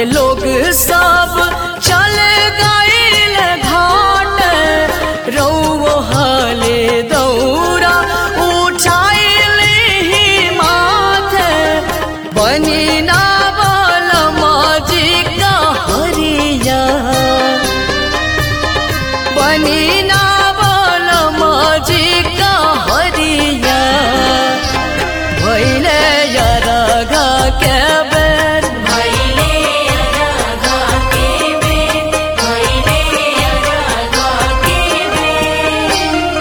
के लोग सब चल गईल घाट रौवो हाले दौरा उठाइल ही माथे बनी ना बल माजी का हरिया बनी ना बल माजी का हरिया भैले यरगा के बेर भैले अरगा के बेर भैले अरगा के बेर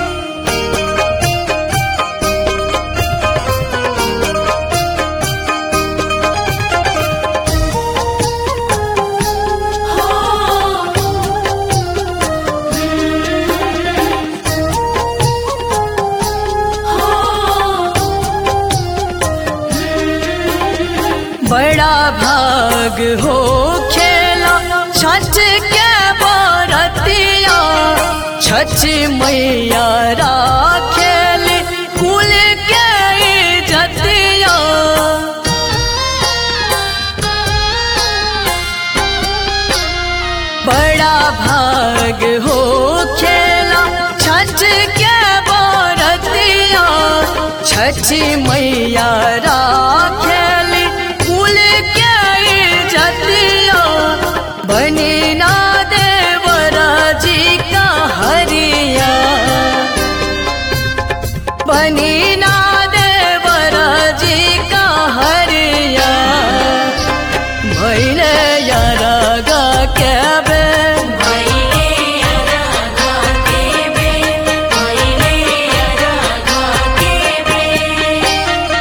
बड़ा भाग हो खेला छठ के बरतिया छठ मैया राखेल कुल के जतिया बड़ा भाग हो खेला छठ के बरतिया छठ मैया राखेल कुल के जतिया बनी ना देवरा जी का हरिया बनी ना देवरा जी का हरिया भैले यरगा के बेर भैले अरगा के बेर भैले अरगा के बेर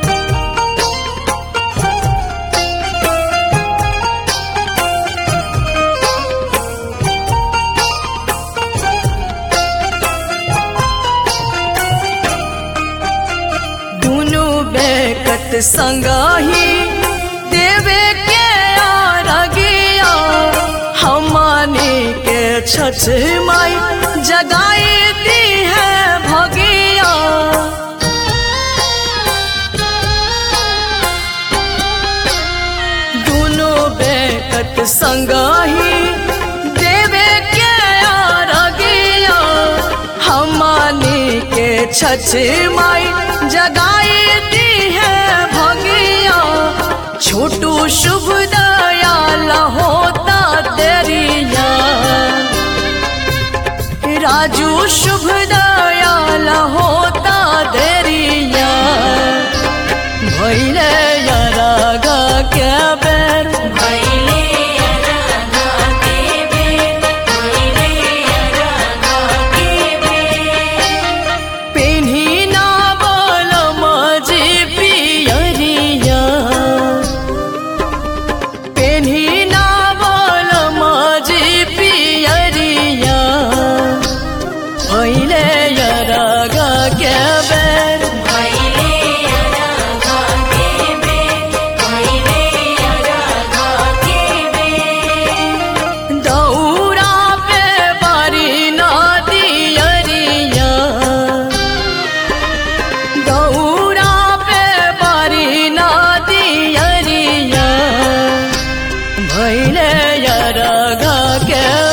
दुनु बेकत संगाही देवे के आरगिया हमानी के छठ माई जगाई दी है भगिया दुनु बेकत संगाही देवे के आरगिया हमानी के छठ माई जगाई दी है भगिया छोटू शुभ दयाल होता तेरिया राजू शुभ दयाल होता देरिया भैले यरागा के बेर भैले अरगा के बेर भैले अरगा के बेर पेन्ही ना बोल मजी पियरिया पेन्ही ना बोल मजी पियरिया भैले यरागा के बेर भैले अरगा के बेर भैले अरगा के बेर दौरा पे बारी ना दियरिया दौरा पे बारी ना दियरिया भैले यरगा के